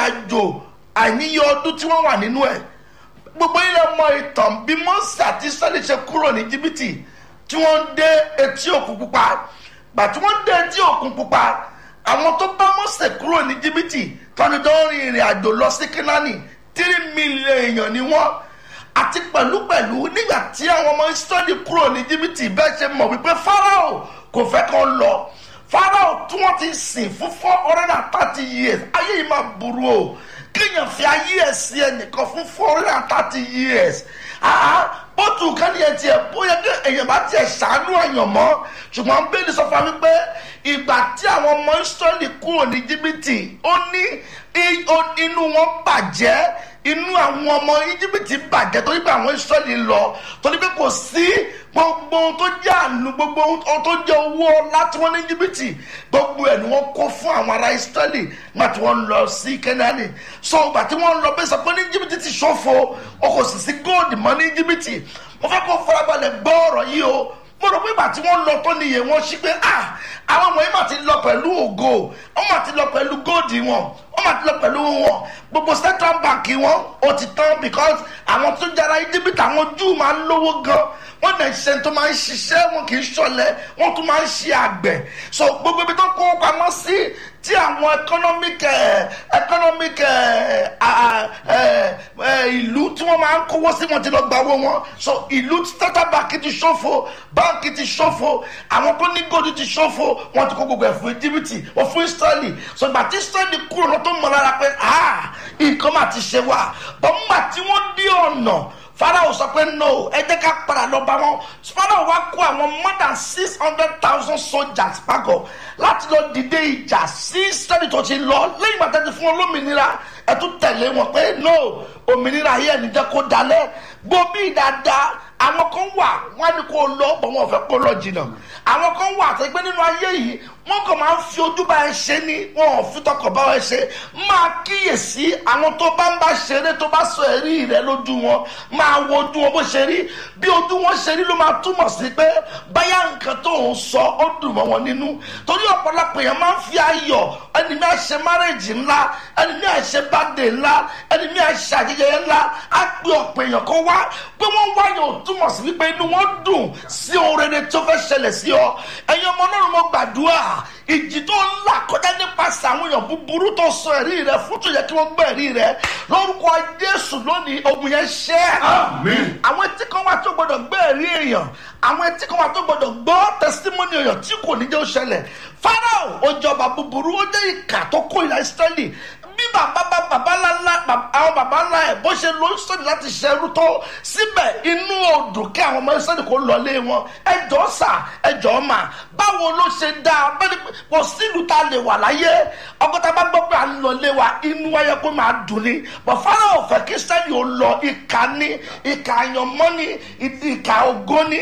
àjò àìníye ọdún tí wọ́n wà nínú ẹ̀ gbogbo ilẹ̀ mọ ìtàn bí mọ́sí àti israẹli ṣe kúrò ní jìbìtì tí wọ́n ń dé etí òkun pupa gbà tí wọ́n ń dé etí òkun pupa àwọn tó bá mọ́sẹ̀ kúrò ní jìbìtì tọ́ni tó ń rin ìrìn àjò lọ sí kínání tírí mílíọ̀nù èèyàn ni wọ́n àti pẹ̀lúpẹ̀lú nígbà tí àwọn ọmọ israẹli kúrò ní jìbìtì bẹ́ẹ̀ ṣe mọ̀ wípé farao kò fẹ́ kán lọ farao tí wọ́n ti sìn fún four hundred and thirty years ayé yìí máa burú o kéèyàn fi ayé ẹ̀ sí ẹnìkan fún four hundred and thirty years bótú kánì ẹ̀ tiẹ̀ bóyá kí èèyàn bá tiẹ̀ ṣàánú èèyàn mọ́ ṣùgbọ́n bẹ́ẹ̀ni sọ fún mi pé ìgbà tí àwọn ọmọ israẹli kúrò ní jìbìtì ó ní inú wọn bàjẹ́ inú àwọn ọmọ íjíbítì bàjẹ́ torí pé àwọn israẹli lọ torí pé kò sí gbogbo ohun tó jẹ́ àánú gbogbo ohun tó jẹ́ owó láti wọ́n ní íjíbítì gbogbo ẹ̀ ni wọ́n kó fún àwọn ará israẹli nígbà tí wọ́n lọ sí kẹ́nẹ́ánì so ìgbà tí wọ́n lọ bẹ́ẹ̀ sọ pé ní íjíbítì ti ṣòfò o kò sì sí góòdì mọ́ ní íjíbítì mo fẹ́ kó farabalẹ̀ gbọ́ ọ̀rọ̀ yìí o mo rò pé ìgbà tí wọ́n lọ tó nìyẹn wọ́n ṣí pé ah àwọn wọ̀nyí mà ti lọ pẹ̀lú ògo wọ́n mà ti lọ pẹ̀lú góòdì wọn wọ́n mà ti lọ pẹ̀lú wọn gbogbo central bank wọn ó ti tán because àwọn tó jara íjíbítì àwọn júù máa ń lówó gan wọ́n dẹ̀ ṣe tó máa ń ṣiṣẹ́ wọn kì í ṣọlẹ̀ wọ́n tún máa ń ṣe àgbẹ̀ so gbogbo ibi tó kó pamọ́ sí tí àwọn economic economic ìlú tí wọ́n máa ń kówó sí wọn ti lọ gba owó wọn so ìlú central bank ti ṣòfò báńkì ti ṣòfò àwọn tó ní gòdì ti ṣòfò wọn ti kó gbogbo ẹ̀ fún íjíbítì wọ́n fún israẹli so ìgbà tí israẹli kúrò lọ tó mọ̀ lára pé nǹkan máa ti ṣe wá bọ́n nígbà tí wọ́n dí ọ̀nà farao sọ pé no ẹ jẹ́ ká padà lọ bá wọn farao wá kó àwọn more than six hundred thousand soldiers pàgọ́ láti lọ dìde ìjà sí sẹ́ni tó ti lọ lẹ́yìn ìgbà tẹ́tí fún olómìnira ẹ tún tẹ̀lé wọn pé no òmìnira yìí ẹni jẹ́ kó dalẹ̀ gbòmí dáadáa àwọn kan wà wọn á ní kó lọ bọ̀ wọn ò fẹ́ kó lọ jìnnà àwọn kan wà àti pé nínú ayé yìí wọn kàn máa ń fi ojú bá ẹ ṣe ni wọn ò fi tọkàn bá ẹ ṣe máa kíyèsí àwọn tó bá ń bá ṣeré tó bá sọ ẹ̀rí rẹ lójú wọn máa wo ojú wọn bó ṣe rí bí ojú wọn ṣe rí ló máa túmọ̀ sí pé báyà nǹkan tó ń sọ ó dùn mọ́ wọn nínú torí ọ̀pọ̀lọpọ̀ èèyàn máa ń fi ayọ̀ ẹni mi àṣẹ márèjì ńlá ẹni mi àṣẹ bàdé ńlá ẹni mi àṣẹ àjẹjẹ ńlá á pé ọ̀pọ̀ èèyàn kan wá pé wọ́n wáyọ̀ ò túmọ̀ sí wípé inú wọn dùn sí ohun rere tó fẹ́ ṣẹlẹ̀ sí ọ ẹ̀yin ọmọ náà mo gbàdúrà ìjì tó ń là kọjá nípasẹ̀ àwọn èèyàn búburú tó sọ ẹ̀rí rẹ fún tó yẹ kí wọ́n gbọ́ ẹ̀rí rẹ lórúkọ jésù lónìí ogun yẹn ṣẹ́. àwọn etí kan wà tó gbọdọ̀ gbọ́ ẹ̀rí èèyàn àwọn etí kan wà tó gbọdọ̀ gbọ́ tẹsítímọ́nì èèyàn tí kò ní jẹ́ ó ṣẹlẹ̀ farao ó jọba búburú ó jẹ́ ìkà tó kó ìlà ìsírẹ́lì bí bàbá bá bàbá ńlá àwọn bàbá ńlá ẹ̀ bó ṣe ló ń sọ̀rọ̀ láti ṣerú tó síbẹ̀ inú odò kí àwọn ọmọ ìsọ̀rọ̀ kò lọlé wọn ẹjọ́ sà ẹjọ́ mà báwo ló ṣe dá bẹ́ẹ̀ni kò sílùú tá a lè wà láyé ọgọ́ta bá gbọ́ pé à ń lọlé wa inú wáyé kó máa dùn ní bọ̀ fáwọn òfẹ́ kí sẹ́ni ò lọ ìka ní ìka àyànmọ́ ní ìka ògo ní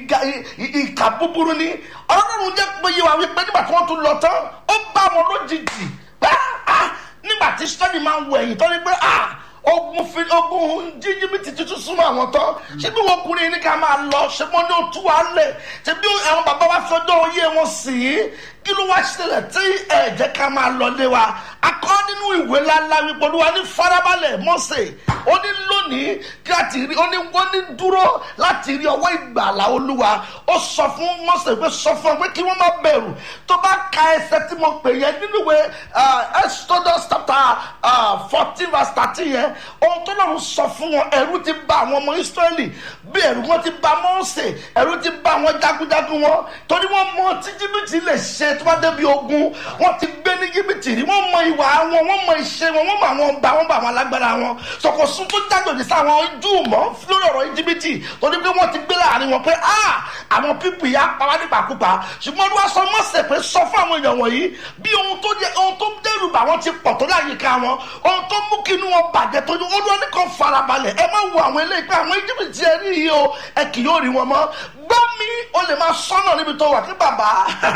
ìka búburú ní ọlọ́run jẹ́ pé yé wa wípé nígbà tí wọ́n tún lọ tán ó bá wọn lójijì pẹ́ nígbà tí sọ́ni máa ń wọ ẹ̀yìn tó ní pé ogun fi ogun jíjìbìtì tuntun súnmọ́ àwọn tán ṣé bí wọn kùnrin ní ká máa lọ ṣé mo ní òtún wa lẹ̀ ṣé bí àwọn bàbá wa fi ọjọ́ oyé wọn sì í kí ló wá ṣẹlẹ̀ tí ẹ jẹ́ ká máa lọ lé wa akọ́ nínú ìwé ńláńlá wípé olúwa ní farabalẹ̀ mọ́sẹ̀ ó ní lónìí kí láti rí ó ní wọ́n ní dúró láti rí ọwọ́ ìgbàlá olúwa ó sọ fún mọ́sẹ̀ pé sọ fún ọ pé kí wọ́n má bẹ̀rù tó bá ka ẹsẹ̀ tí mo pè yẹn nínú ìwé exodus chapter fourteen verse thirteen yẹn ohun tó lọ́run sọ fún wọn ẹ̀rù ti bà àwọn ọmọ israẹli bí ẹ̀rù wọn ti bà mọ́sẹ̀ ẹ̀rù ti bà àwọn jagunjagun wọn torí wọ́n mọ tí jìbìtì lè ṣe tó bá débi ogun wọ́n ti gbé ní jìbìtì rí wọ́n mọ ìwà wọn wọ́n mọ ìṣe wọn wọ́n mọ àwọn ọba wọ́n mọ àwọn alágbára wọn sọkòsùn tó jájòjì sáwọn ojú mọ́ lórí ọ̀rọ̀ jìbìtì torí pé wọ́n ti gbé láàrin wọn pé ah àwọn pípù yà pa wá nípakúpa ṣùgbọ́n olúwa sọ mọ́sẹ̀ pé sọ fún àwọn èèyàn wọ̀nyí bí ohun tó jẹ ohun tó dẹ́rù bà wọ́n ti pọ̀ tó láyìíká wọn ohun tó mú kí inú wọn bàjẹ́ tó olúwa ní kan farabalẹ̀ ẹ má wo àwọn eléyìí pé àwọn jìbìtì ẹ rí yìí o ẹ kì yóò rí wọn mọ́ gbọ́ mi o lè máa sọ́nà níbi tó wà kí bàbá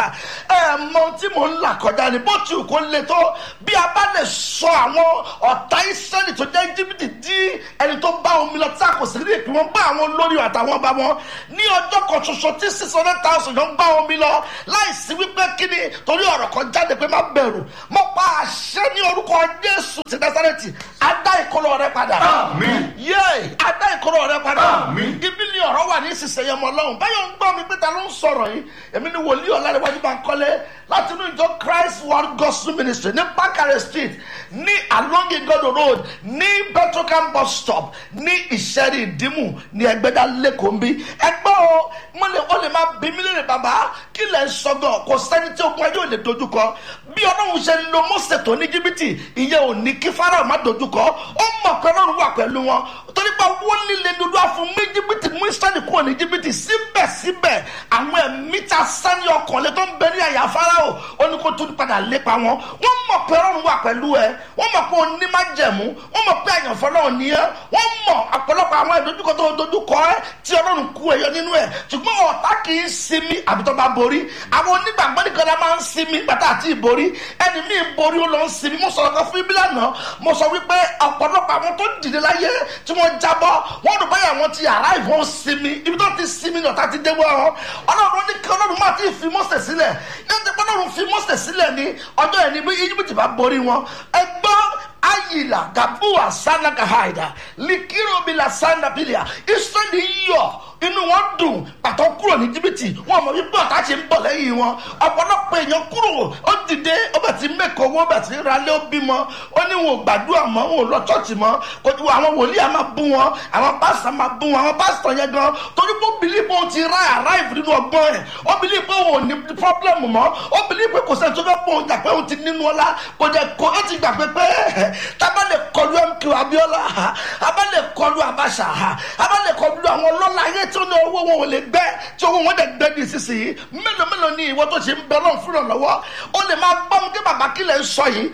ẹ mọ tí mò ń là kọjá ni bó ti kò le tó bí a bá lè sọ àwọn ọ̀tá ìsẹ́lì tó jẹ́ jìbìtì dí ẹni tó bá omi lọ tí a kò sí rí ìpín wọn bá àwọn olórí àtàwọn ọba wọn ní ọjọ́ kan ṣoṣo tí six hundred thousand yóò bá omi lọ láìsí wípé kíni torí ọ̀rọ̀ kan jáde pé má bẹ̀rù mo pa àṣẹ ní orúkọ jésù ti násàrẹ́tì adá ìkọlọ rẹ padà Àmín. yé adá ìkọlọ rẹ padà Àmín. ibi ni ọ̀rọ̀ wà ní ìsinsìnyí ọmọ ọlọ́run báyọ̀ ń gbọ́ mi pé ta ló ń sọ̀rọ̀ yìí èmi ni wòlíì ọ̀làdéwájú bá ń kọ́lé láti inú ìjọ christ world gospel ministry ní bakare street ní along igodo road ní petrocam bus stop ní ìṣẹ́rí ìdímù ní ẹgbẹ́dá lẹ́kọ̀ọ́ ń bí ẹgbẹ́ o mo lè o lè máa bí mi lè bàbá kí lẹ̀ ń sọgọ̀ kò sẹ́ni tí ogun ayé ò lè dojúkọ bí ọlọ́run ṣe lo mọ́sẹ̀ tó ní jìbìtì ìyẹn ò ní kí fáráò má dojúkọ ó mọ̀ pé ọlọ́run wà pẹ̀lú wọn torí pé wọ́n líle dúdú àfún mí jìbìtì mú israẹli kúrò ní jìbìtì síbẹ̀síbẹ̀ àwọn ẹ̀mí ta sani ọkàn lé tó ń bẹ ní àyà fáráò ó ní kó tún padà lépa wọn wọ́n mọ̀ pé ọlọ́run wà pẹ̀lú ẹ wọ́n mọ̀ pé oní má jẹ̀mú wọ́n mọ̀ pé àyànfọ́ náà ní ẹ wọ́n mọ̀ ọ̀pọ̀lọpọ̀ àwọn ìdojúkọ tó dojúkọ ẹ tí ọlọ́run kú ẹyọ nínú ẹ ṣùgbọ́n ọ̀tá kì í sinmi àbí tó bá borí àwọn onígbàgbọ́ nìkan la máa ń sinmi gbàtà àti ìborí ẹni míì borí ó lọ ń sinmi mo sọ̀rọ̀ kan fún ibi lánàá mo sọ wípé ọ̀pọ̀lọpọ̀ àwọn tó dìde láyé tí wọ́n jábọ́ wọ́n dùn báyà wọ́n ti àrá ìwọ̀n sinmi ibi tó ti sinmi náà tá ti dé wọ́n ọ́ ọlọ́run ní kí ọlọ́run máa ti fi mọ́sẹ̀ sílẹ̀ ní ti ọlọ́run fi mọ́sẹ̀ sílẹ̀ ní ọjọ́ ẹni bí íjíbítì bá borí wọn ẹgbọ́n ayila gabua sanaka haida likirobila sandapilia israẹli yọ inú wọn dùn pàtó kúrò ní jìbìtì wọn mọ wípé ọ̀tá ṣe ń bọ̀ lẹ́yìn wọn ọ̀pọ̀lọpọ̀ èèyàn kúrò ó dìde ó bẹ̀ ti mẹ́kọ̀ọ́ owó bẹ̀ ti ralé ó bímọ ó ní wọn ò gbàdúrà mọ́ wọn ò lọ chọ́ọ̀chì mọ́ kò tí àwọn wòlíì á máa bú wọn àwọn pásítọ̀ máa bú wọn àwọn pásítọ̀ yẹn gan torí pé ó bìlí pé ó ti ra àráìfù nínú ọgbọ́n ẹ̀ ó bìlí pé òun ò ní pọ́blẹ́mù mọ́ ó bìlí pé kò sẹ́ni tó fẹ́ pọ̀ òun jà pé òun ti nínú ọlá kò jẹ́ kó ó ti gbàgbé pé tábà lè kọlu mq abiola abá lè kọlu abasa abá lè kọlu àwọn ọlọ́lá ayé tí ó ní owó wọn ò lè gbẹ tí owó wọn dẹ̀ gbẹ ní ìsinsìnyí mélòó mélòó ni ìwọ tó ṣe ń bẹ lọ́n fúnra lọ́wọ́ ó lè máa gbọ́ mi kí bàbá kí lè sọ yìí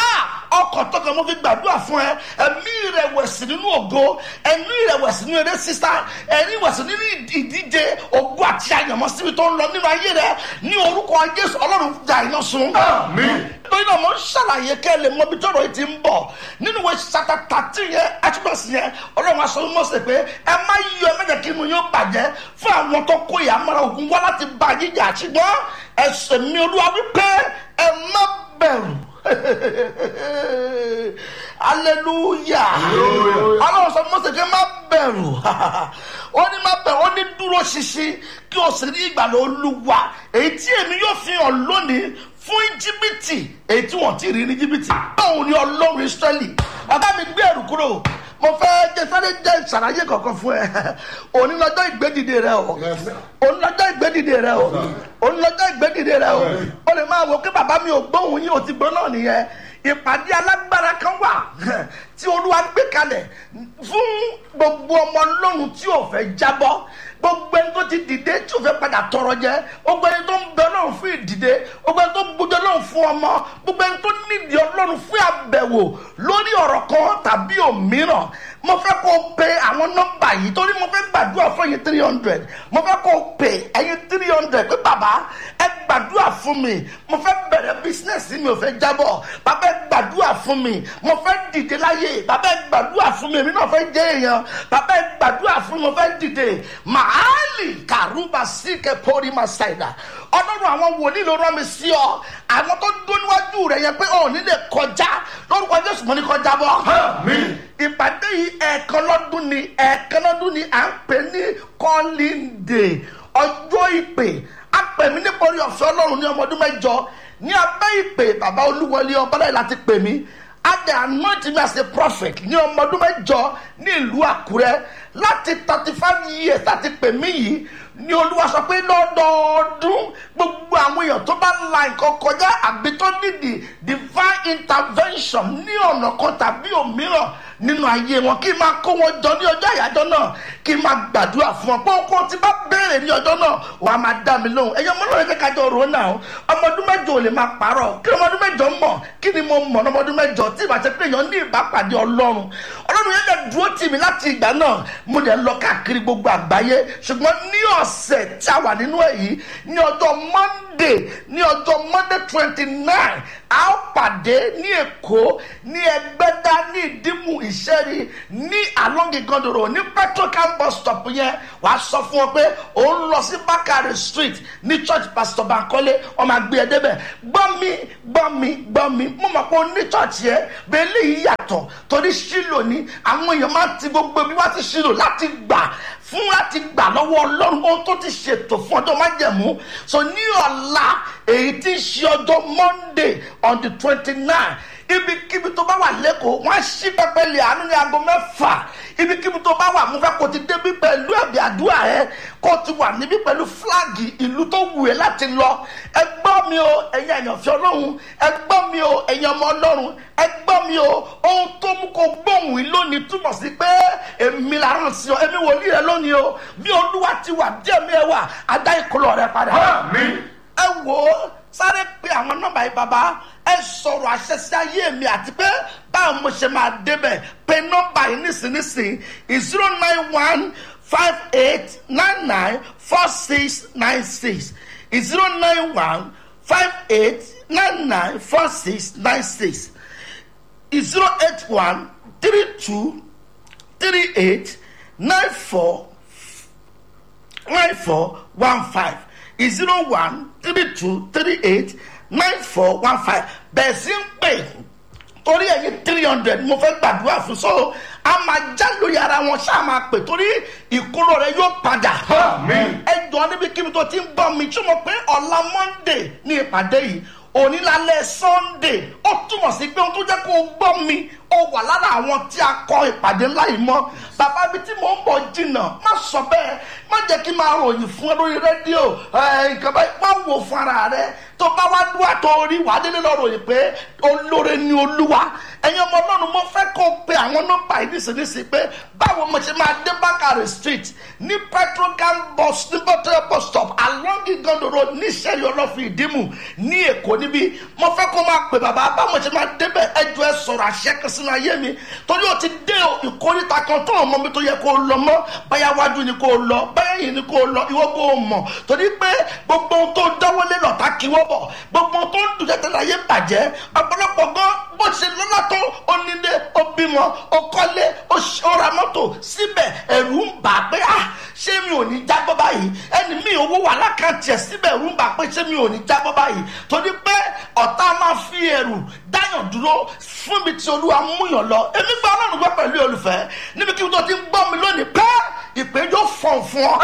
ọkọ̀ tọkàn mo fi gbàdúrà fún ẹ ẹ̀mí ìrẹ̀wẹ̀sì nínú ògo ẹ̀mí ìrẹ̀wẹ̀sì nínú eré sísá ẹ̀mí ìrẹ̀wẹ̀sì nínú ìdíje ògo àti àyànmọ́ síbi tó ń lọ nínú ayé rẹ ní orúkọ jésù ọlọ́run jà iná sun. Àmín. torí náà mo ń ṣàlàyé kẹ́ ẹ lè mọ ibi tọ́rọ̀ yìí ti ń bọ̀ nínú ìwé sata tàtí yẹn àtúbọ̀sí yẹn ọlọ́run aṣọ mímọ́ sí pé ẹ má yọ ẹ má jẹ́ kí inú yóò bàjẹ́ fún àwọn tó kó ìyá mọ́ra ogun wá láti bá yín jà ṣùgbọ́n ẹsẹ̀ mi olúwa wípé ẹ má bẹ̀rù hallelujah ọlọ́run sọ mọ́sẹ̀ kí ẹ má bẹ̀rù ó ní má bẹ̀rù ó ní dúró ṣinṣin kí o sì rí ìgbàlẹ̀ olúwa èyí tí èmi yóò fi hàn lónìí fún íjíbítì èyí tí wọ́n ti rí ní íjíbítì báwo ni ọlọ́run israẹli ọ̀gá mi gbé ẹ̀rù kúrò mo fẹ́ jẹ sáré jẹ ìṣàlàyé kankan fún ẹ òní lọ́jọ́ ìgbédìde rẹ o òní lọ́jọ́ ìgbédìde rẹ o òní lọ́jọ́ ìgbédìde rẹ o o lè máa wò pé bàbá mi ò gbóhùn yín o ti gbọ́ náà nìyẹn ìpàdé alágbára kan wà tí olúwa gbé kalẹ̀ fún gbogbo ọmọ ọlọ́run tí ò fẹ́ jábọ́ gbogbo ẹni tó ti dìde tí ò fẹ́ padà tọrọ jẹ gbogbo ẹni tó ń bẹ ọlọ́run fún ìdìde gbogbo ẹni tó gbójú ọlọ́run fún ọmọ gbogbo ẹni tó nídìí ọlọ́run fún àbẹ̀wò lórí ọ̀rọ̀ kan tàbí òmíràn mo fẹ́ kó o pe àwọn nọ́mbà yìí torí mo fẹ́ gbàdúrà fún ẹ̀yin three hundred mo fẹ́ kó o pe ẹ̀yin three hundred pé bàbá ẹ gbàdúrà fún mi mo fẹ́ bẹ̀rẹ̀ bísínẹ́sì mi ò fẹ́ jábọ̀ bàbá ẹ gbàdúrà fún mi mo fẹ́ dìde láyé bàbá ẹ gbàdúrà fún mi èmi náà fẹ́ jẹ́ èèyàn bàbá ẹ gbàdúrà fún mi mo fẹ́ dìde màálì kàrúbà síkẹ pọ́rí máa ṣàìdá ọlọ́run àwọn wòlíì ló rán mi sí ọ àwọn tó dún níwájú rẹ yẹn pé ọ̀ nílé kọjá lórúkọ jésù mo ní kọjá bọ́ Àmín. ìpàdé yìí ẹ̀ẹ̀kan lọ́dún ni ẹ̀ẹ̀kan lọ́dún ni à ń pè ní calling day ọjọ́ ìpè a pè mí nítorí ọ̀fẹ́ ọlọ́run ní ọmọ ọdún mẹ́jọ ní abẹ́ ìpè bàbá olúwọlé ọbọ̀dá láti pè mí adé anoint me as a prophet ní ọmọ ọdún mẹ́jọ ní ìlú àkúrẹ́ láti thirty five years láti pè mí yìí ní olúwa sọ pé lọ́dọọdún gbogbo àwọn èèyàn tó bá la nǹkan kọjá àbí tó nídìí divine intervention ní ọ̀nà kan tàbí òmíràn nínú ayé wọn kí n máa kó wọn jọ ní ọjọ́ àyájọ́ náà kí n máa gbàdúrà fún wọn pé ohun tí bá béèrè ní ọjọ́ náà wà á máa dá mi lóhùn ẹ̀yọ́ mọ́nà ẹ̀jẹ̀ kájọ rò ó náà ọmọ ọdún mẹ́jọ ò lè máa parọ́ kí ọmọ ọdún mẹ́jọ mọ̀ kí ni mo mọ̀ ọmọ ọdún mẹ́jọ tí ìbá ti pé èèyàn ní ìbápàdé ọlọ́run ọlọ́run yẹn lè dúró tì mí láti ìgbà náà mo dẹ̀ lọ káàkiri gbogbo àgbáyé ṣùgbọ́n ní ọ̀sẹ̀ tí a wà nínú èyí ní ọjọ́ monday ní ọjọ́ monday twenty nine a ó pàdé ní èkó ní ẹgbẹ́dá ní ìdímù ìṣẹ́rí ní alongigandoro ní petrocam bus stop yẹn wà á sọ fún ọ pé òun lọ sí bakari street ní church pastor bankole ọmọ àgbẹ̀ ẹ̀dẹ́bẹ̀ gbọ́ mi gbọ́ mi gbọ́ mi mo mọ̀ pé o ní church yẹn bẹ́ẹ̀ lè yàtọ̀ torí ṣílò ní àwọn èèyàn máa ti gbogbo bí wá ti ṣílò láti gbà fún láti gbà lọ́wọ́ ọlọ́run ohun tó ti ṣètò fún ọjọ́ májẹ̀mú so ní ọ̀la èyí tí ń ṣe ọjọ́ monday on the twenty nine ibikíbi tó bá wà lẹ́kọ̀ọ́ wọ́n á ṣí pẹpẹ lè àánú ní aago mẹ́fà ibikíbi tó bá wà mo fẹ́ kó ti débi pẹ̀lú ẹ̀bí àdúrà ẹ kó ti wà níbí pẹ̀lú fúláàgì ìlú tó wù ẹ́ láti lọ ẹ gbọ́ mi o ẹ̀yin àyànfẹ́ ọlọ́run ẹ gbọ́ mi o ẹ̀yin ọmọ ọlọ́run ẹ gbọ́ mi o ohun tó mú kó gbóhùn yìí lónìí túmọ̀ sí pé èmi là ń sọ èmi wòlíì rẹ lónìí o bí olúwa ti wà díẹ̀ mi ẹ wà adá ìkọlọ̀ rẹ padà ẹ wò ó sáré pé àwọn nọmba yìí bàbá ẹ sọ̀rọ̀ àṣẹ sí ayé mi àti pé báwo mo ṣe máa débẹ̀ pé nọmba yìí nísinsìnyí zero nine one five eight nine nine four six nine six zero nine one five eight nine nine four six nine six zero eight one three two three eight nine four nine four one five zero one three two three eight nine four one five bẹ́ẹ̀ sí ń pè torí ẹ̀yin three hundred mo fẹ́ gbàdúrà fún so a máa já lórí ara wọn ṣáà máa pè torí ìkúrò rẹ yóò padà ẹ jọ níbi kíbi tó ti ń gbọ́ mi tí mo pé ọ̀la monday ní ìpàdé yìí onílàlẹ̀ sunday ó túmọ̀ sí pé ohun tó jẹ́ kó o gbọ́ mi ó wà lára àwọn tí a kọ ìpàdé ńlá yìí mọ́ bàbá ibi tí mò ń bọ̀ jìnnà má sọ bẹ́ẹ̀ má jẹ́ kí n máa ròyìn fún ẹ lórí rédíò nǹkan báyìí má wò fún ara rẹ tó bá wá dúwà tó rí wàá délé lọ ròyìn pé olóore ni olúwa ẹ̀yin ọmọ ọlọ́run mo fẹ́ kó o pe àwọn nọ́mbà yìí nísinsìnyí pé báwo mo ṣe máa dé bákàrẹ̀ street ní petrocam bus ní bọ́tẹ́ bus stop along igondo road ní sẹ́rí ọlọ́fin ìdímù ní èkó níbí mo fẹ́ kó o máa pè bàbá báwo mo ṣe máa débẹ̀ ẹjọ́ ẹ sọ̀rọ̀ àṣẹ kan sínú ayé mi torí o ti dé ìkórìtà kan tó ọmọ mi tó yẹ kó o lọ mọ́ báyà wájú ni kó o lọ báyà yìí ni kó o lọ ìwọ kó o mọ̀ torí pé gbogbo ohun tó dáwọ́lé lọ́ta kí wọ́n bọ̀ gbogbo ohun tó ń dùn tẹ́tẹ́ láyé bàjẹ́ ọ̀pọ̀lọpọ̀ gan bó ṣe lọ́lá tó ó nílé ó bímọ ó kọ́lé ó ra mọ́tò síbẹ̀ ẹ̀rù ń bà pé ah ṣé mi ò ní jábọ́ báyìí ẹni mi owó wà lákàntì ẹ̀ síbẹ̀ ẹ̀rù ń bà pé ṣé mi ò ní jábọ́ báyìí torí pé ọ̀tá máa fi ẹ̀rù dáyàn dúró fún mi tí olúwa múyàn lọ èmi gba ọlọ́run gbọ́ pẹ̀lú olùfẹ́ níbi kí n tó ti ń gbọ́ mi lónìí pé ìpéjọ fọ̀n fún ọ.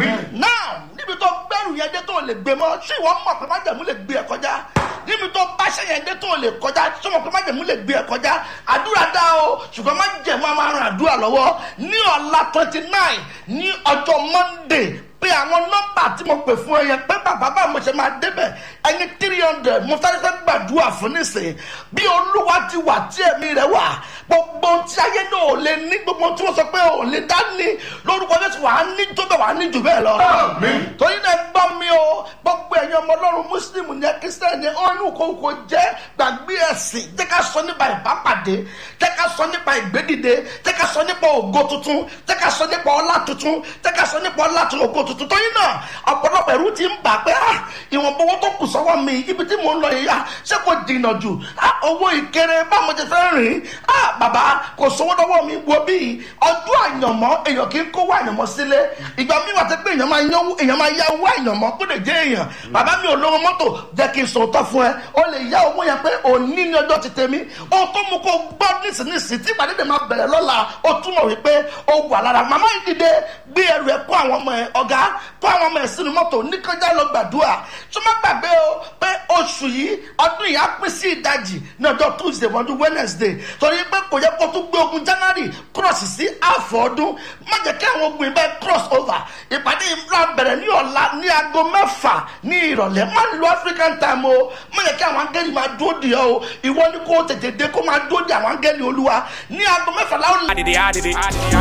náà níbi tó gbẹ́rù yẹn dé tó lè gbé mọ́ ṣé ìwọ mọ̀ pé májẹ̀mú lè gbé ẹ kọjá níbi tó báṣẹ yẹn dé tó lè kọjá ṣé wọn pé májẹ̀mú lè gbé ẹ kọjá àdúrà dá o ṣùgbọ́n májẹ̀mú a máa ran àdúrà lọ́wọ́ ní ọ̀la twenty nine ní ọjọ́ monday pé àwọn nọ́mbà tí mo pè fún ẹ yẹn pé bàbá bá mo ṣe máa débẹ̀ ẹni three hundred mo sáré fẹ́ gbàdúrà fún nísìnyí bí olúwa ti wà tí ẹ̀mí rẹ̀ wà gbogbo tí ayé náà ò lè ní gbogbo tí wọ́n sọ pé ò lè dá ní lórúkọ jésù wà á ní tó bẹ̀ wà á ní jù bẹ́ẹ̀ lọ. torí náà gbọ́ mi o gbogbo ẹ̀yin ọmọ ọlọ́run mùsùlùmí ní kírísítẹ́nì ní ọ̀nù kòkò jẹ́ gbàgbé ẹ̀sìn jẹ́ ká sọ nípa ìbápàdé jẹ́ ká sọ nípa ìgbédìde jẹ́ ká sọ nípa ògo tuntun jẹ́ ká sọ nípa ọlá tuntun jẹ́ ká sọ nípa ọlá tuntun ògo tuntun tó yín náà ọ̀pọ̀lọpọ̀ ẹ̀rú ti ń bà pé ìwọ̀nba owó tó kù sọ́wọ́ mi ibi tí mò ń lọ yìí ṣé kò jìnnà jù owó ìkéré báwo ti fẹ́ rìn bàbá kò sówó lọ́wọ́ mi wo bí ọdún àyànmọ́ èèyàn kì í kówó àyànmọ́ sílé ìgbà mi wà tẹ́ pé èèyàn máa yánwó èèyàn máa yá owó àyànmọ́ kó lè jẹ́ èèyàn bàbá mi ò lówó mọ́tò jẹ́ kí n sòótọ́ fún ẹ o lè yá owó yẹn pé òní ní ọjọ́ ti tèmi ohun tó mú kó gbọ́ nísinsìnyí tí ìpàdé dè máa bẹ̀rẹ̀ lọ́la ó túmọ̀ wípé ó wà lára màmá yìí dìde gbé ẹrù ẹ kó àwọn ọmọ ẹ ọ̀gá kó àwọn ọmọ ẹ sínú mọ́tò níkọjá lọ gbàdúrà tó má gbàgbé o pé oṣù yìí ọdún yìí á pín sí ìdajì ní ọjọ́ tuesday ọdún wednesday torí pé kò yẹ kó tún gbé ogun january cross sí àfọ̀ ọdún má jẹ́ kí àwọn ogun ibẹ̀ cross over ìpàdé ìmúra bẹ̀rẹ̀ ní ọ̀la ní aago mẹ́fà ní ìrọ̀lẹ́ má lo african time o má jẹ́ kí àwọn angẹ́lì máa dúró di ọ o ìwọ ni kó tètè dé kó máa dúró di àwọn angẹ́lì olúwa ní aago mẹ́fà láwọn. Adìde adìde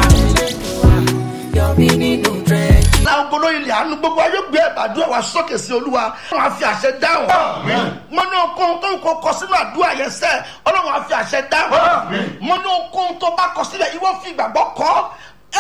adìde. Yọ̀mí nínú dírẹ́jì. láwọn gbolo ilẹ̀ àánú gbogbo ayé gbé àdúrà wa sókè sí olúwa wọn á fi àṣẹ dáhùn mo ní okòó tó ń kó kọ sínú àdúrà yẹn sẹ ọlọ́run á fi àṣẹ dáhùn mo ní okòó tó bá kọ sílẹ̀ ìwọ fi ìgbàgbọ́ kọ́ ẹ bó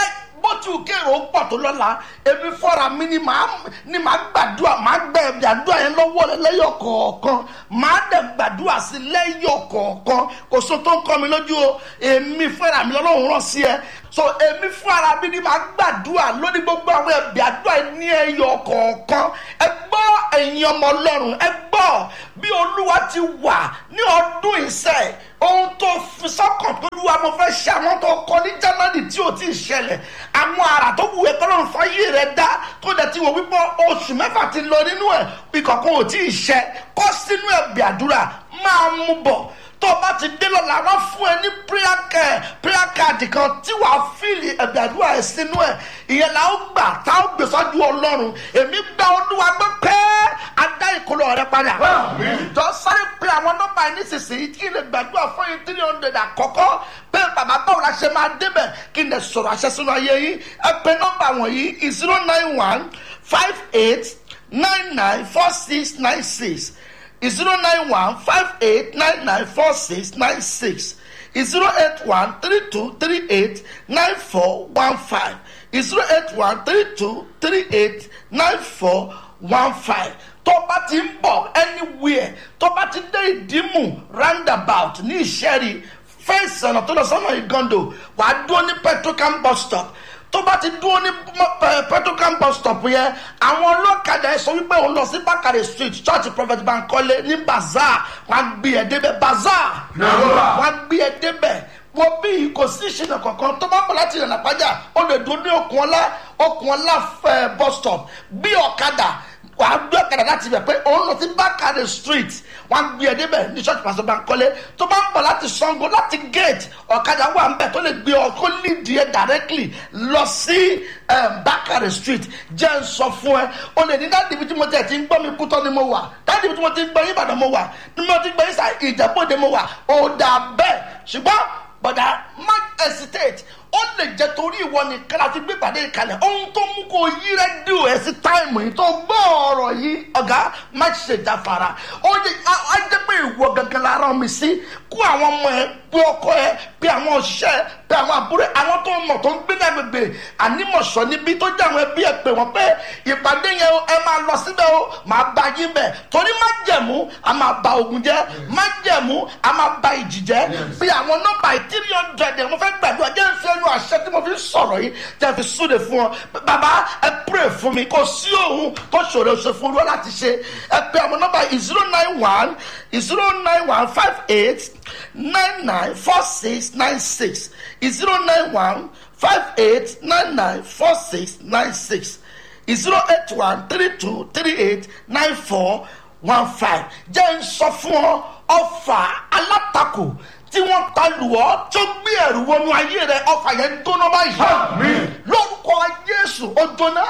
bó ti wù kéèrò ó pọ̀ tó lọ́la èmi fọ́ra mi ni màá ni màá gbàdúrà màá gbẹ ẹ̀bì àdúrà yẹn lọ́wọ́ rẹ lẹ́yọ̀ kọ̀ọ̀kan màá dẹ̀ gbàdúrà sí lẹ́yọ̀ kọ̀ọ̀kan kò so tó ń kọ́ mi lójú o èmi fúnra mi lọ́lọ́run rán sí ẹ so èmi fúnra mi ni màá gbàdúrà lórí gbogbo àwọn ẹ̀bì àdúrà yẹn ní ẹyọ̀ kọ̀ọ̀kan ẹ gbọ́ ẹ̀yin ọmọ ọlọ́run ẹ gbọ́ bí olúwa ti wà ní ọdún ìṣẹ́ ohun tó fi sọ́kàn tó lúwa mo fẹ́ ṣe àwọn tó kọ ní january tí ò tí ì ṣẹlẹ̀ àwọn àrà tó wù ẹ́ kọ́lọ́run fáyé rẹ̀ dá tó dẹ̀ ti wọ̀ wípé oṣù mẹ́fà ti lọ nínú ẹ̀ ìkọ̀kan ò tí ì ṣẹ kọ́ sínú ẹ̀bì àdúrà máa mú bọ̀ tó o bá ti dé lọ́la wọ́n fún ẹ ní prayer card prayer card kan tí wàá fíìlì ẹ̀bì àdúrà ẹ̀ sínú ẹ̀ ìyẹn là ó gbà tá ó gbé sọ́jú ọlọ́run èmi gba olúwa gbọ́ pé a dá ìkólọ rẹ padà jọ sáré pé àwọn nọ́mbà yìí nísinsìnyí kí n lè gbàdúrà fún yín three hundred àkọ́kọ́ pé bàbá báwo la ṣe máa débẹ̀ kí n lè sọ̀rọ̀ àṣẹ sínú ayé yín ẹ pé nọ́mbà wọ̀nyí zero nine one five eight nine nine four six nine six zero nine one five eight nine nine four six nine six zero eight one three two three eight nine four one five zero eight one three two three eight nine four one five tó bá ti ń bọ̀ anywhere tó bá ti dé ìdímù roundabout ní ìṣẹ́rí fẹ́ǹsì ọ̀nà tó lọ sọ́nà ìgàndò wàá dúró ní petrocam bus stop tó bá ti dúró ní petrocam bus stop yẹn àwọn ọlọ́kadà ẹ sọ wípé òun lọ sí bákàrẹ̀ street church prophet bankole ní bazaar wọn gbé ẹ débẹ̀ bazaar wọn gbé ẹ débẹ̀ wọ́n bí kò sí ìṣìnà kankan tó bá bọ̀ láti ìrìnà pàjá ó lè dúró ní okùn ọlá okùn ọlá fẹ́ bus stop bí ọ̀kadà wàá gbé ọ̀kadà láti ibẹ̀ pé òun lọ sí bákàrẹ̀ street wọ́n gbé ẹ débẹ̀ ní church pastor bankole tó bá ń bọ̀ láti sango láti gate ọ̀kadà wà ń bẹ̀ tó lè gbé ọ kó lead yẹ directly lọ sí bákàrẹ̀ street jẹ́ ń sọ fún ẹ o lè ní dáàdì ibi tí mo tẹ̀ ti ń gbọ́ mi kútọ́ ni mo wà dáàdì ibi tí mo ti ń gbọ́ yín ìbàdàn mo wà ni mo ti gbọ́ yín sà ìjẹ́bọ̀dé mo wà ó dà bẹ́ẹ̀ ṣùgbọ́n bọ̀dà má hesitate ó lè jẹ́ torí ìwọ nìkan láti gbé ìpàdé ìkàlẹ̀ ohun tó mú kó yí rẹ́díò ẹ̀ sí táìmù yìí tó gbọ́ ọ̀rọ̀ yìí ọ̀gá má ṣe jáfara ó yẹ á jẹ́ pé ìwọ gangan la rán mi sí kó àwọn ọmọ ẹ pé ọkọ ẹ pé àwọn òṣìṣẹ́ pé àwọn àbúrò àwọn tó mọ̀ tó ń gbé ní agbègbè ànímọ̀ṣọ́ níbi tó jẹ́ àwọn ẹbí ẹ pé wọ́n pé ìpàdé yẹn ẹ máa lọ síbẹ̀ o máa bá yín bẹ̀ torí má jẹ̀mú a máa ba ogun jẹ́ má jẹ̀mú a máa ba ìjì jẹ́ bí àwọn nọ́mbà three hundred ẹ̀ mo fẹ́ gbàdúrà jẹ́ ń fi ẹnu àṣẹ tí mo fi sọ̀rọ̀ yìí tẹ́ fi súre fún ọ bàbá ẹ pray fún mi kò sí òun tó ṣòro ṣe fún olúwa láti ṣe ẹ pé àwọn nọ́mbà zero nine one zero nine one five eight nine nine four six nine six zero nine one five eight nine nine four six nine six zero eight one three two three eight nine four one five jẹ́ ń sọ fún ọ ọfà alátakò tí wọ́n ta lù ọ́ tó gbé ẹ̀rù wọnú ayé rẹ̀ ọfà yẹn jóná báyìí lórúkọ jésù ó jóná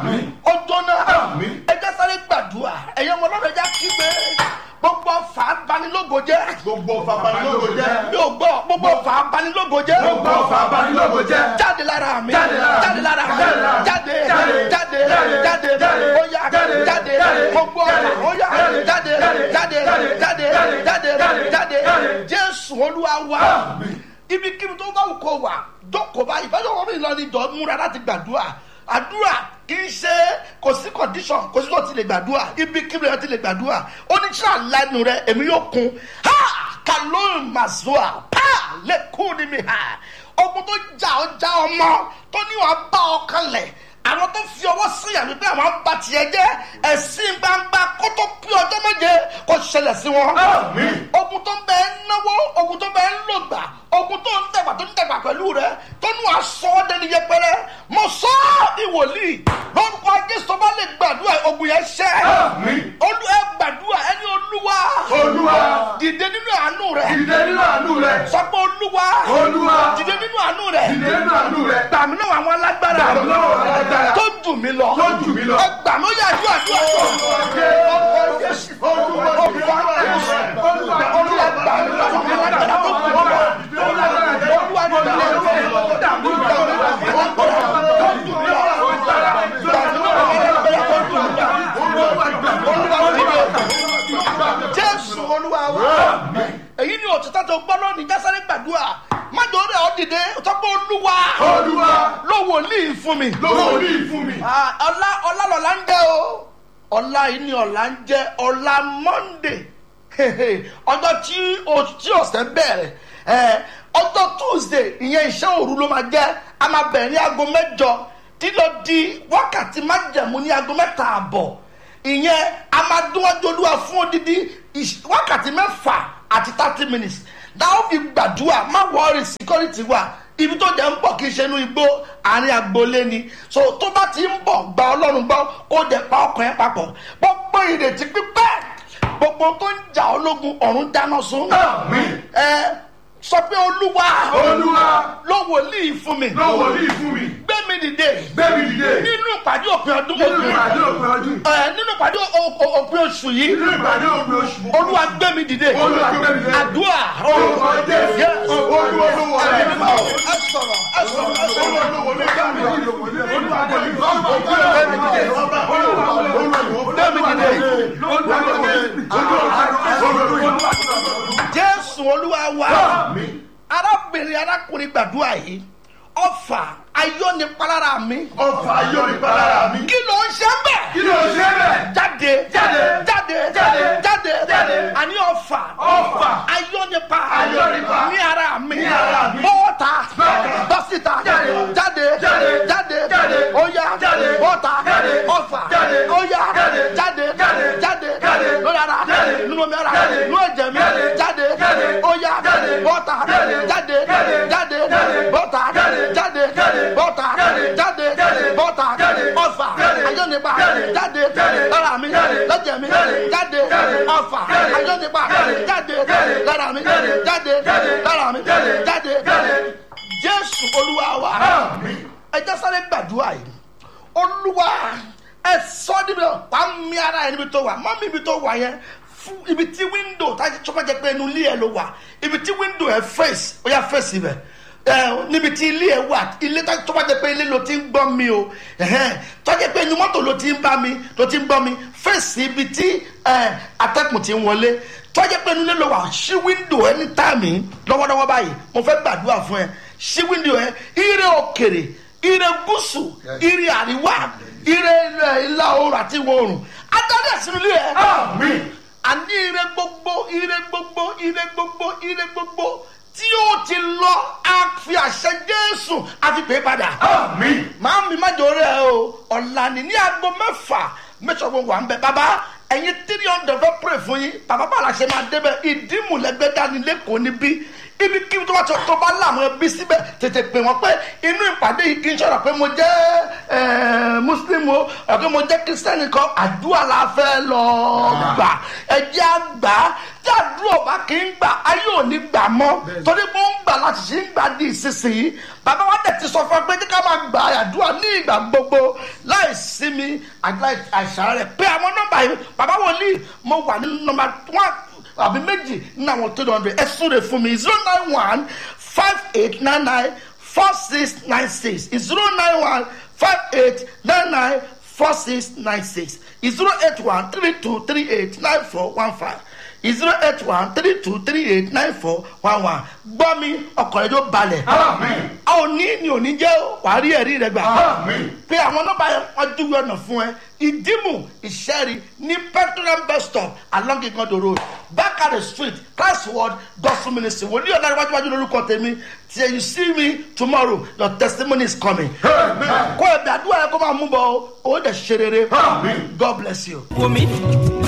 ó jóná ẹ jẹ́ sáré gbàdúrà ẹ̀yẹ́ ọmọ ọlọ́run ẹ jẹ́ kígbe gbogbo ọfà abanilógo jẹ́ gbogbo ọfà abanilógo jẹ́. yóò gbọ́ gbogbo ọfà abanilógo jẹ́ gbogbo ọfà abanilógo jẹ́. jáde lára mi Jáde lára mi. jáde lára mi Jáde lára mi. jáde Jáde. jáde jáde Jáde. ó yá Jáde. jáde Jáde. gbogbo ọfà Jáde. ó yá Jáde. jáde Jáde. jáde Jáde. jáde Jáde. jáde Jáde. jáde Jáde. jésù olúwa wa Àmín. ibikíbi tó bá wù kó wà jókòó báyìí báyọ̀ wọ́n mi lọ ní ìjọ múra láti gbàdúrà àdúrà kì í ṣe kò sí condition kò sí tó ti lè gbàdúrà ibikíbi rẹ ti lè gbàdúrà ó ní tí àlànà rẹ èmi yóò kun ha kàlóyún màzúà pa lẹ́kùn ní mi ha ogun tó jà ọ́ já ọmọ tó ní wàá bá ọ kalẹ̀ àwọn tó fi ọwọ́ sí àmì pé àwọn bá tiẹ̀ jẹ́ ẹ̀sìn gbangba kó tó pín ọjọ́ méje kó ṣẹlẹ̀ sí wọn. Àmín. ogun tó ń bẹ ń náwó ogun tó ń bẹ ń lògbà ogun tó ń dẹ̀gbà tó ń dẹ̀gbà pẹ̀lú rẹ tó ní wàá sọ ọ́ dẹni yẹpẹrẹ mo sọ ọ́ ìwòlíì lórúkọ jésù bá lè gbàdúrà ogun yẹn ṣẹ́ Àmín. olú ẹ gbàdúrà ẹni olúwa olúwa dìde nínú àánú rẹ dìde nínú àánú rẹ. sọ pé olúwa Olúwa. dìde nínú àánú rẹ dìde nínú àánú rẹ. gbàmí náà àwọn alágbára Gbà mí lọ́wọ́ àwọn alágbára. tó jù mí lọ Tó jù mí lọ. ẹ gbà mí ó yà àdúrà àdúrà àdúrà olúwa gbà mí lọ́wọ́ àwọn alágbára tó jù mí lọ olúwa gbà mí lọ́wọ́ jésù olúwa wa èyí ni òtítọ́ tó gbọ́ lónìí jásáré gbàdúrà má jọ orí gbéra ó dìde tọ́pọ̀ olúwa olúwa ló wòlíì fún mi. lówó ní ìfún mi. Ah, ọlá ọlá lọ́la ń jẹ́ o ọlá yìí ni ọ̀la ń jẹ́ ọlá monday ọjọ́ tí o- tí ọ̀sẹ̀ bẹ̀rẹ̀ Eh, ọjọ́ tuesday ìyẹn iṣẹ́ òru ló máa jẹ́ a máa bẹ̀rẹ̀ ní aago mẹ́jọ tí lọ di wákàtí májẹ̀mú ní aago mẹ́ta àbọ̀ ìyẹn a máa dúnwájú olúwa fún odidi ìṣ- wákàtí mẹ́fà àti thirty minutes dáhùn fi gbàdúrà má wọrí security wa ibi tó jẹ́ ń bọ̀ kì í ṣe inú igbó àárín agboolé ni so tó bá ti ń bọ̀ gba ọlọ́run gbọ́ kó dẹ̀ pa ọkàn ẹ̀ papọ̀ gbogbo ìrètí pípẹ́ gbogbo tó ń jà ológun ọ̀run dáná sun Àmín. ẹ sọ pé olúwa olúwa ló wòlíì fún mi lówó ní ìfún mi. gbé mi dìde bẹ́ẹ̀ni dìde. nínú ìpàdé òpin ọdún nínú ìpàdé òpin ọdún. ẹ nínú ìpàdé o- o- òpin oṣù yìí nínú ìpàdé òpin oṣù. olúwa gbé mi dìde olúwa gbé mi dìde. àdúrà orúkọ jésù. Yes. olúwa lówó ẹ ní sọ̀rọ̀ ìfún mi. ẹ sọ̀rọ̀ ẹ sọ̀rọ̀ ẹ sọ̀rọ̀. olúwa lówó ní ìfún mi. olúwa gbé mi dìde. jésù olúwa wa arábìnrin arákùnrin gbàdúrà yìí ọfà ayọ́nipalára mi ọfà yóò ní balára mi. kí ló ń ṣe ń bẹ̀. kí ló ṣe bẹ́ẹ̀. jáde Jáde. jáde Jáde. jáde Jáde. àní ọfà Ọfà. ayọ́nipa Ayọ́nipa. ní ara mi Ní ara mi. bọ́ọ̀tà Bọ́ọ̀tà. bọ́sítà Jáde. jáde Jáde. jáde Jáde. óyá Jáde. bọ́ọ̀tà Jáde. ọfà Jáde. óyá Jáde. jáde Jáde. jáde Jáde. lórí ara Jáde. nínú mi ara Jáde. nínú ẹ̀jẹ̀ mi Jáde. jáde Jáde. óyá Jáde. bọ́ọ̀tà Jáde. jáde Jáde. jáde Jáde. bọ́ọ̀tà Jáde. jáde Jáde. bọ́ọ̀tà Jáde. jáde Jáde. bọ́ọ̀tà Jáde. ọfà Jáde. ayọ́nipa Jáde. jáde Jáde. lára mi Jáde. lọ́jẹ̀ mi Jáde. jáde Jáde. ọfà Jáde. ayọ́nipa Jáde. jáde Jáde. lára mi Jáde. jáde Jáde. lára mi Jáde. jáde Jáde. jésù olúwa wa Àmín. ẹ jẹ́ sáré gbàdúrà yìí olúwa ẹ sọ níbi wàá mi ara ẹ níbi tó wà mọ́ mi ibi tó wà yẹn fún ibi tí wíńdò táyà tó bá jẹ pé inú ilé ẹ ló wà ibi tí wíńdò ẹ fèsì ó yà fèsì ibẹ̀ ẹ níbi tí ilé ẹ wà ilé tá- tó bá jẹ pé ilé ló ti ń gbọ́ mi o ẹ̀hẹ́n, tó jẹ pé inú mọ́tò ló ti ń bá mi ló ti ń gbọ́ mi fèsì ibi tí ẹ, atẹ́kùn ti ń wọlé tó jẹ pé inú ilé ló wà ṣí wíńdò ẹ ní táàmì lọ́wọ́lọ́wọ́ báyìí mo fẹ́ gbàdúrà fún ẹ ṣí wíńdò ẹ ire òkèrè ire gúúsù ire àríwá ire ilẹ̀ ìlà oòrùn àti ìwọ̀ oòrùn adarí ẹ̀sìn ilé ẹ̀ Àmín. àní ire gbogbo ire gbogbo ire gbogbo ire gbogbo tí ó ti lọ a fi àṣẹ jésù a fi pè é padà Àmín. máa mi má jòrè ẹ o ọ̀la ni ní aago mẹ́fà mẹ́sàn-án wà ń bẹ bàbá ẹ̀yin three hundred fẹ́ pray fún yín bàbá bá la ṣe máa débẹ̀ ìdímùlẹ́gbẹ́ dání lẹ́kọ̀ọ́ níbí ibi kí tó bá tó tó bá láwọn ẹbí síbẹ̀ tètè pè wọ́n pé inú ìpàdé yìí kì í ṣọ̀rọ̀ pé mo jẹ́ ẹ̀, muslim o ọ̀gá mo jẹ́ kristiani kan àdúrà la fẹ́ lọ gbà ẹ̀jẹ̀ àgbà tí àdúrà bá kì í gbà ayé ò ní gbà mọ́ torí mo ń gbà láti ṣe ń gbà di ìsinsìnyí bàbá wa tẹ̀ ti sọ fún ẹ pé ká máa gbà àdúrà ní ìgbà gbogbo láì sinmi àti láì àìsàn rẹ̀ pé àwọn nọ́mbà yìí bàbá wòlíì mo wà ní nọ́mbà one àbí méjì nínú àwọn tó dọ̀nbẹ̀ ẹ súre fún mi zero nine one five eight nine nine four six nine six zero nine one five eight nine nine four six nine six zero eight one three two three eight nine four one five zero eight one three two three eight nine four one one gbọ́ mi ọkọ̀ rẹ̀ yóò balẹ̀ Àmín. a ò ní ni ò ní jẹ́ wàá rí ẹ̀rí rẹ̀ gbà Àmín. pé àwọn nọ́mbà yẹn wọ́n dúró ọ̀nà fún ẹ ìdímù ìṣẹ́rí ní petroleum bus stop along igondo road bakare street classword gospel ministry wòlíì ọ̀la iwájúwájú lórúkọ tèmi till you see me tomorrow your testimony is coming. Amen. kó ẹ̀bẹ̀ àdúrà yẹn kó máa mú bọ̀ ó ó dẹ̀ ṣe rere Àmín. god bless you. wò mí